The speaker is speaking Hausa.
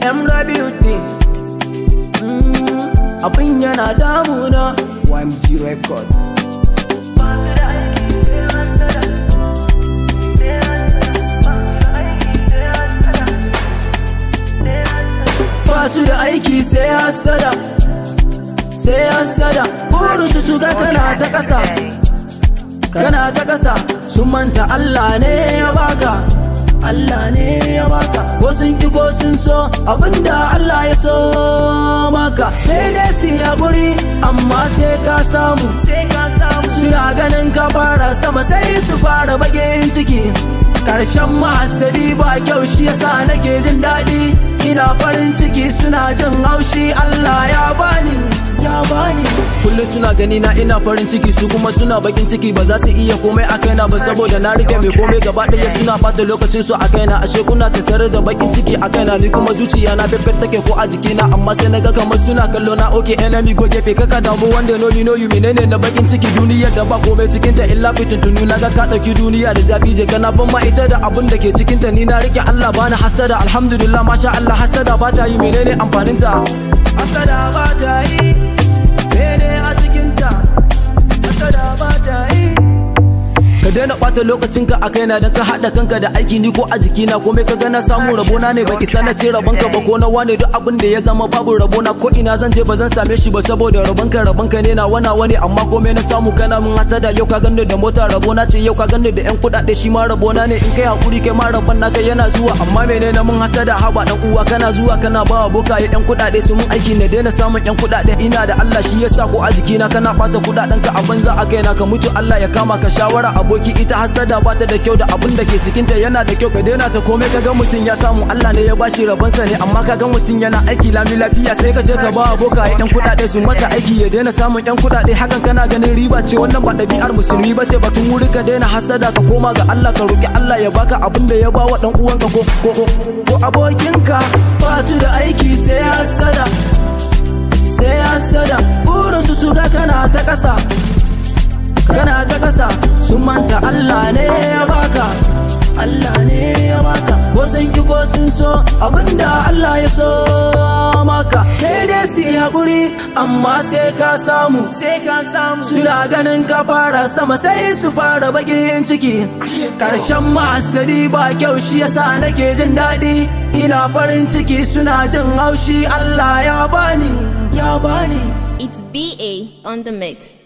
M Beauty Abin yana damuna YMG Record Ba su da aiki sai hasada Sai hasada Burinsu su ga kana ta ƙasa Kana ta ƙasa Sun manta Allah ne ya baka Allah ne ya baka ko sun ki ko sun so abinda Allah ya so maka sai dai su haƙuri amma sai ka samu sai ka samu suna ganin ka fara sama sai su fara bakin ciki karshen mahasadi ba kyau shi yasa nake jin daɗi ina farin ciki suna jin haushi Allah ya bani ya bani kullum suna gani na ina farin ciki su kuma suna bakin ciki ba za su iya komai a kaina ba saboda na rike mai komai gaba ɗaya suna bata lokacin su a kaina ashe kuna tattare da bakin ciki a kaina ni kuma zuciya na fefe take ko a jikina amma sai na ga kamar suna kallo na oke enemy go gefe kaka damu wanda no ni no you menene na bakin ciki duniyar da ba komai cikin ta illa fitintunu na ga ka dauki duniya da zafi je kana ban ma ita da abun da ke cikin ta ni na rike Allah bani hasada alhamdulillah masha Allah hasada ba ta yi menene amfanin ta hasada ba ta yi mene a cikinta hasada ba ta yi ka daina ɓata lokacinka a kaina don ka haɗa kanka da aiki ni ko a jikina komai ka gana samu rabona ne baki sana ce rabonka ba ko na wane duk abin da ya zama babu rabona ko ina zan je ba zan same shi ba saboda rabonka rabonka ne na wana wani amma komai na samu kana mun hasada yau ka ganni da mota rabona ce yau ka ganni da yan kuɗaɗe shi ma rabona ne in kai hakuri kai ma rabon naka yana zuwa amma menene mun hasada haba dan uwa kana zuwa kana bawa bokaye yan kuɗaɗe su mun aiki na daina samun yan kuɗaɗe ina da Allah shi yasa ko a jikina kana ɓata kuɗaɗen ka a banza a kaina ka mutu Allah ya kama ka shawara aboki ita hasada ba ta da kyau da abun da ke cikinta yana da kyau ka daina ta komai kaga mutum ya samu Allah ne ya bashi rabonsa ne amma kaga mutum yana aiki lami lafiya sai ka je ka ba aboka yan kuɗaɗe su masa aiki ya daina samun yan kuɗaɗe hakan kana ganin riba ce wannan ba ɗabi'ar musulmi ba ce batun wuri ka daina hasada ka koma ga Allah ka roki Allah ya baka abin da ya bawa dan uwanka ko ko ko abokinka ba su da aiki sai hasada sai hasada burinsu su ga kana ta ƙasa kana ta ƙasa sun manta Allah ne ya baka Allah ne ya baka ko sun ki ko sun so abinda Allah ya so maka sai dai su yi haƙuri amma sai ka samu sai ka samu suna ganin ka fara sama sai su fara bakin ciki karshen mahasadi ba kyau shi yasa nake jin daɗi ina farin ciki suna jin haushi Allah ya bani ya bani It's BA on the mix.